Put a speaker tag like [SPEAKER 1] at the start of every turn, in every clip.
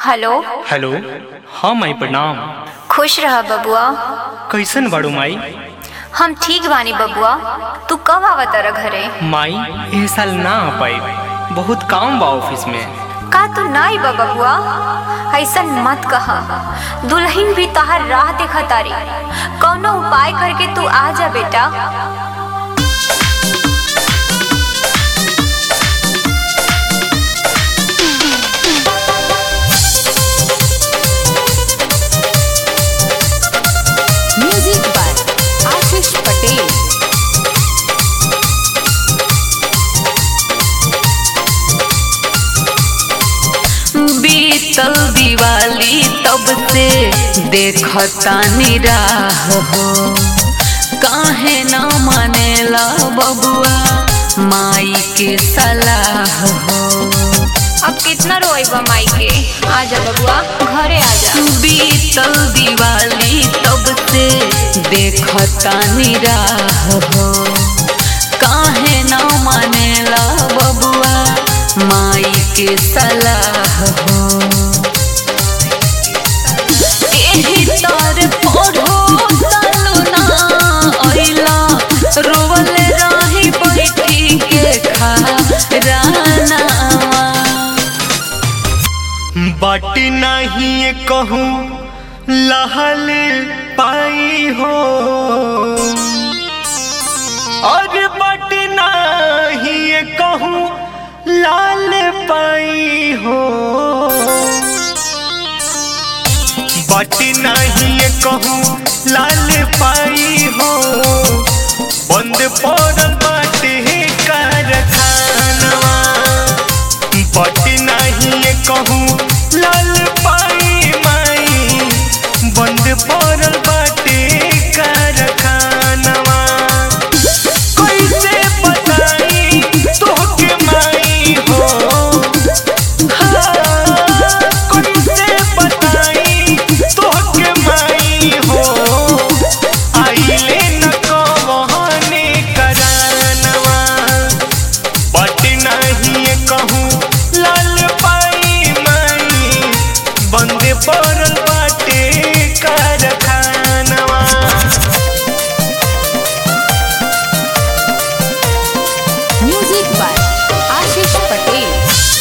[SPEAKER 1] hello
[SPEAKER 2] hello हाँ माई प्रणाम
[SPEAKER 1] खुश रह बबुआ
[SPEAKER 2] कैसन बाड़ू माई
[SPEAKER 1] हम ठीक बानी बबुआ तू कब आवत रह घरे
[SPEAKER 2] माई एह साल ना आ पाई बहुत काम बा ऑफिस में
[SPEAKER 1] का तू ना आई बा बबुआ ऐसन मत कहा दुल्हन भी तहार राह देखा तारी कौनो उपाय करके तू आ जा बेटा
[SPEAKER 3] म्यूजिक बाय आशीष पटेल
[SPEAKER 4] बीतल दिवाली तब से देखतानी राह हो काहे ना मानेला बबुआ माई के सलाह हो
[SPEAKER 1] अब कितना रोएबा माई के आ जा बबुआ घरे आ जा
[SPEAKER 4] बीतल दिवाली तब से देखतानी राह हो काहे ना मानेला बबुआ माई के सलाह हो एही तर पढ़ो सालू ना अइला रोवल रही बैठी के खा रानावा
[SPEAKER 2] बट नहीं कहूँ लहल पाई हो और बट नहीं कहूँ लाल पाई हो बट नहीं कहूँ लाल पाई हो बंद पड़ल बाटे कारखानवा बट नहीं कहूँ लाल पाई माई बंद पड़ल बाटे कारखानवा कैसे बताई तोहके माई हो हाँ, कैसे बताई तोहके माई हो आइले न कहने करानवा बट नहीं कहूँ लाल पाई माई बंद पड़ल बाटे कारखानवा
[SPEAKER 3] म्यूजिक बाय आशीष पटेल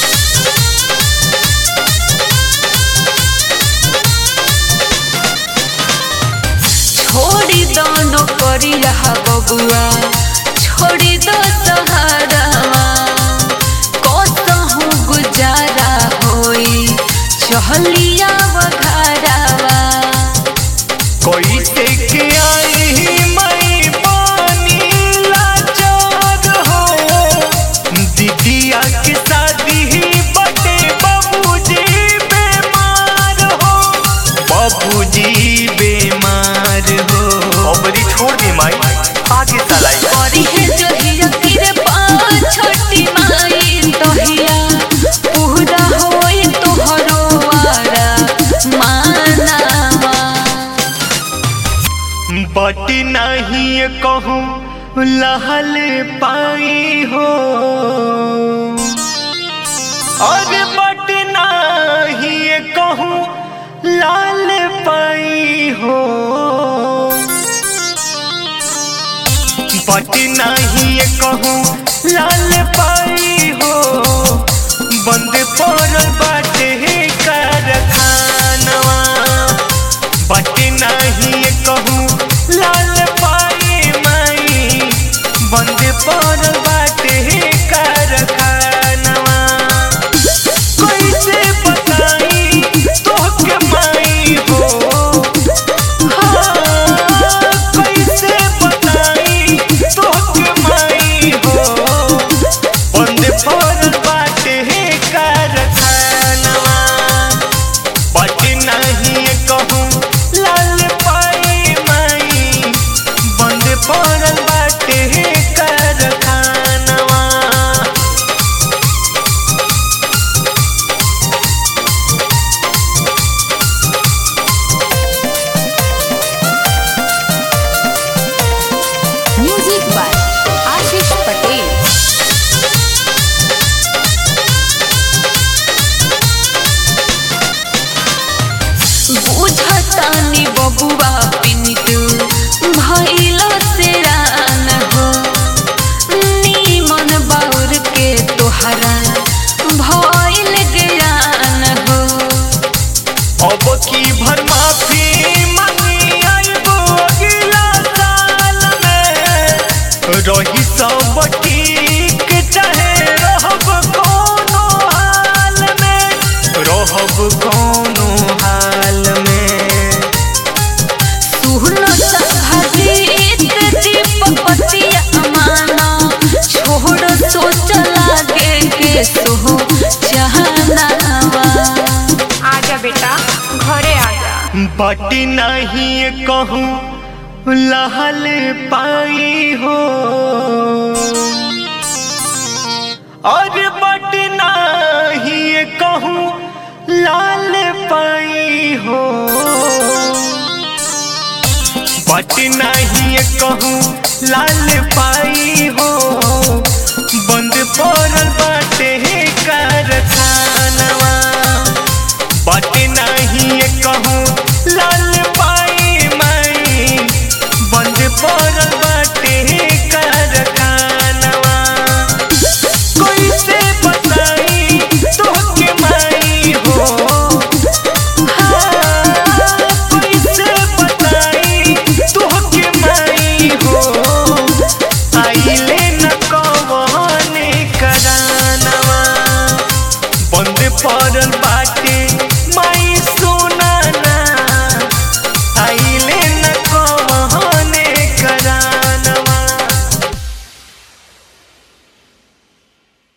[SPEAKER 4] छोड़ी दो नौकरी रहा बबुआ छोड़ी दो सहारावा कसहूँ गुजारा होई चहलिया वघारावा
[SPEAKER 2] कैसे के आई मई पानी लाचार हो दीदिया के शादी बटे बाबूजी बीमार हो बाबूजी बीमार हो अबरी छोड़ दी माई आगे चलाई
[SPEAKER 4] करी है जो हिया किरे पाँच छोटी माई तोहिया पूरा होई तोहरो वारा मानावा
[SPEAKER 2] बट नहीं कहूँ लहल पाई हो और बट नहीं कहूँ लाल पाई हो बट नहीं कहूँ लाल पाई हो बंद पड़ल बाटे कारखानवा बट नहीं कहूँ लाल पाई माई बंद पड़ल बाटे कारखानवा कैसे बताई तोहके माई हो हाँ, कैसे बताई तोहके माई हो बंद पड़ल बाटे कारखानवा बट नहीं कहूँ लाल पाई माई बंद पड़ल बाटे कारखानवा
[SPEAKER 3] म्यूजिक बाय आशीष पटेल
[SPEAKER 4] बबुआ पिंटू भइलो से रान हो नीमन बाउर के तोहरा भइल ज्ञान हो
[SPEAKER 2] अब की भर माफी मांगी आइबो अगला साल में रही सब ठीक चाहे रहब कोनो हाल में रहब कोनो हाल में
[SPEAKER 4] सुनो संभजीत दीपक पतिया माना छोड़ सोच लागे के सो जहनावा
[SPEAKER 1] आजा बेटा घरे आजा
[SPEAKER 2] बट नहीं कहूँ लहल पाई हो और बट नहीं कहूँ लाल पाई हो बट नहीं कहूँ लाल पाई हो बंद पड़ल